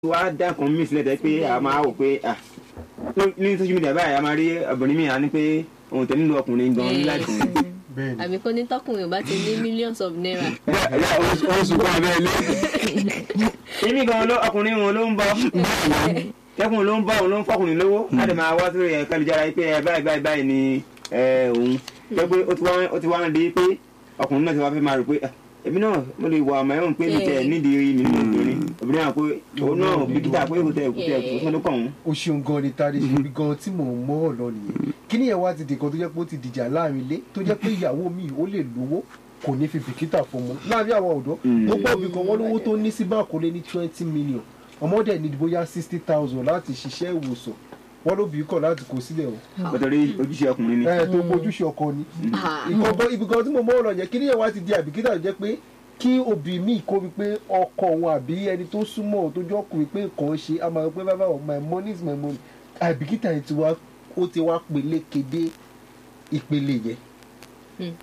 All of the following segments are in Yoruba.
wá dá nǹkan mí sílẹ̀ tẹ́ pé a máa wò pé ah ní social media báyìí a máa rí obìnrin mi à ní pé òun tẹ̀ nílò ọkùnrin gan láti. bẹ́ẹ̀ ni àbí kó ní tọkùnrin ò bá ti ní millions of naira. oṣù kan abẹ́ ilé. èmi gan ló ọkùnrin wọn ló ń bọ tẹkùn ló ń bọ òun ló ń fọkùnrin lówó láti máa wá sórí ẹ̀ka ìjára yìí pé ẹ báyìí báyìí báyìí ni ẹ, òun jẹ́ pé ó ti wá ó ti wá ń di pé ọkùnrin náà ti wá fẹ́ máa rò pé ah, èmi náà mo lè wà ọmọ ẹ̀wọ̀n pé mi tẹ̀ nídìí mi nínú obìnrin obìnrin náà pé òun náà bíkítà pé kò tẹ̀ kò tẹ̀ kò sọ́dún kàn òun. o ṣeun gan ni tari ṣe bí gan tí mò ń mọ́ ọ̀ lọ nìyẹn kí ni ẹ̀ wá ti dìkan tó jẹ́ pé ó ti dìjà láàrin ilé tó jẹ́ pé ìyàwó mi ó lè lówó kò ní fi bìkítà fọmọ láàrin àwọn ọ̀dọ́ ó gbọ́ bí kan wọ́n lówó tó ní sí báàkó lé ní twenty million ọmọdé ní bóyá sixty thousand láti ṣiṣẹ́ ìwòsàn wọ́n ló bí kọ̀ láti kó sílẹ̀ o pẹ̀tọ́rí ojúṣe ọkùnrin ni. ẹ̀ tó ojúṣe ọkọ ni Ah. ìkọ̀kọ̀ ibi kan tí mo mọ́ ọ̀ lọ yẹn kí ni ẹ̀ wá ti di àbìkítà tó jẹ́ pé kí òbí mi kó mi pé ọkọ òun àbí ẹni tó súnmọ́ òun tó jọ́ ọkùnrin pé nǹkan ṣe á máa pé bàbá my money is my money àbìkítà yẹn ti wá ó ti wá pelékedé ìpele yẹn.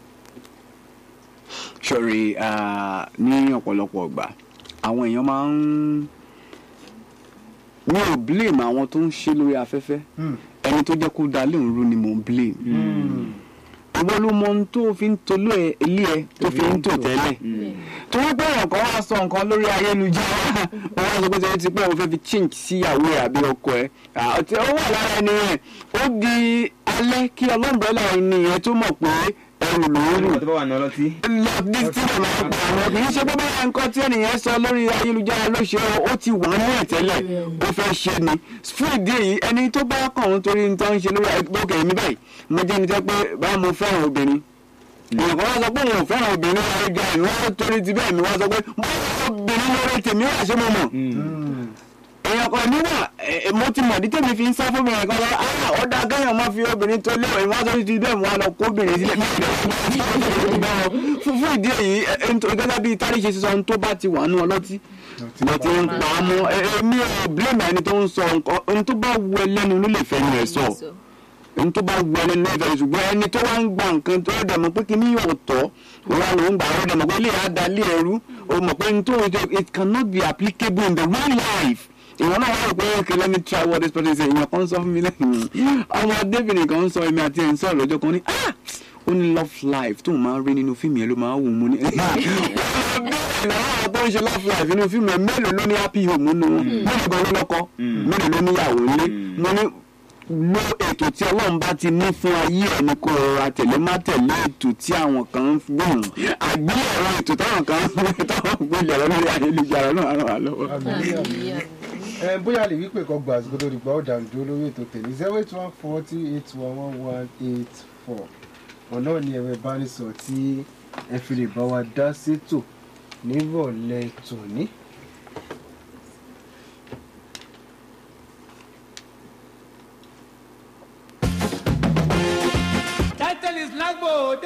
sọ̀rí ní ọ̀pọ̀lọpọ̀ ọgbà àwọn èèyàn máa ń mi ò blame àwọn tó ń ṣe lórí afẹ́fẹ́ ẹni tó jẹ́ kó da léun rú ni mò ń blame ìwọ ló mọ ohun tó fi ń tolú ẹ ilé ẹ tó fi ń tò tẹ́lẹ̀ tó wọ́n pẹ́ ọ̀kan wá sọ nǹkan lórí ayélujára wọ́n wá sọ pé tẹ́lẹ̀ ti pẹ́ òun fẹ́ fi change sí ìyàwó ẹ̀ àbí ọkọ ẹ̀ àti ó wà lára ẹni rẹ̀ ó di alẹ́ kí ọlọ́mbrẹ́là ẹni yẹn tó mọ̀ pé ẹrù lòún rù nígbà tó bá wà ní ọlọ́tí. lọ ní tí mo máa pa àwọn kì í ṣe pé báyà nǹkan tí ènìyàn sọ lórí ayélujára ló ṣe ó ti wà ní ẹ̀tẹ́lẹ̀ ó fẹ́ ṣe ni fún ìdí èyí ẹni tó bá kàn ń torí nǹkan ń ṣe lórí ayélujára mi báyìí mo jẹ́ ẹni tẹ́ pé bá mo fẹ́ràn obìnrin èèyàn kan wá sọ pé òun ò fẹ́ràn obìnrin ayélujára mi wọ́n torí ti bẹ́ẹ̀ mi wá sọ pé mo fẹ́ràn obìnrin lórí tèmi wà ṣé mo mọ̀ èèyàn kan níwà ẹ, mo ti mọ̀ ní tèmi fi ń sá fún obìnrin kan lọ ah ọ̀dà kẹ́yàn máa fi obìnrin tó léwọ̀ ìwọ́n tó ti bẹ́ẹ̀ wọ́n á lọ kó obìnrin sílẹ̀ fún fún ìdí èyí ẹ, ẹ, nítorí gẹ́gẹ́ bí tari ṣe sísọ ohun tó bá ti wà nù ọlọ́tí lọ ti ń pa á mọ́ ẹ, èmi ò blame ẹni tó ń sọ nǹkan ohun tó bá wù ẹ lẹ́nu ló lè fẹ́ nu ẹ̀ sọ ohun tó bá wù ẹ lẹ́nu ẹ̀ ṣùgbọ́n ẹni tó wá ń gba nǹkan tó dẹ̀ mọ̀ pé kí ni yóò tọ́ wọn ló ń gbà ó dẹ̀ mọ̀ pé ilé àdá ilé ẹrú o mọ̀ pé ohun tó it cannot be applicable in the real life ìwọ náà wà pé okay let me try what this person say ìyẹn kan sọ fún mi lẹ́yìn ọmọdébìnrin kan ń sọ èmi àti ẹ̀ ń sọ̀rọ̀ lọ́jọ́ kan ní ah ó ní love life tóun máa ń rí nínú fíìmù yẹn ló máa ń wù mú ní. àwọn tó ń ṣe love life nínú fíìmù yẹn mélòó ló ní happy home nínú wọn mélòó gan ló lọ́kọ mélòó ló níyàwó nílé mo ní lo ètò tí ọlọ́run bá ti ní fún ayé ẹ̀ ní kó rọra tẹ̀lé má tẹ̀lé ètò tí àwọn kan ń gbọ̀n àgbéyẹ̀wò ètò táwọn kan ń táwọn gbélé ẹ̀rọ lórí ayélujára náà ràn wá lọ́wọ́. ẹ bóyá lè wípé kan gba àsìkò tó di gbà ó dànù dúró lórí ètò tèmi zero eight one forty eight one one one eight four ọ̀nà ni ẹ̀rọ ìbánisọ̀rọ̀ tí ẹ fi lè bá wa dá sétò nírọ̀lẹ́ tòní. Title is Lagbo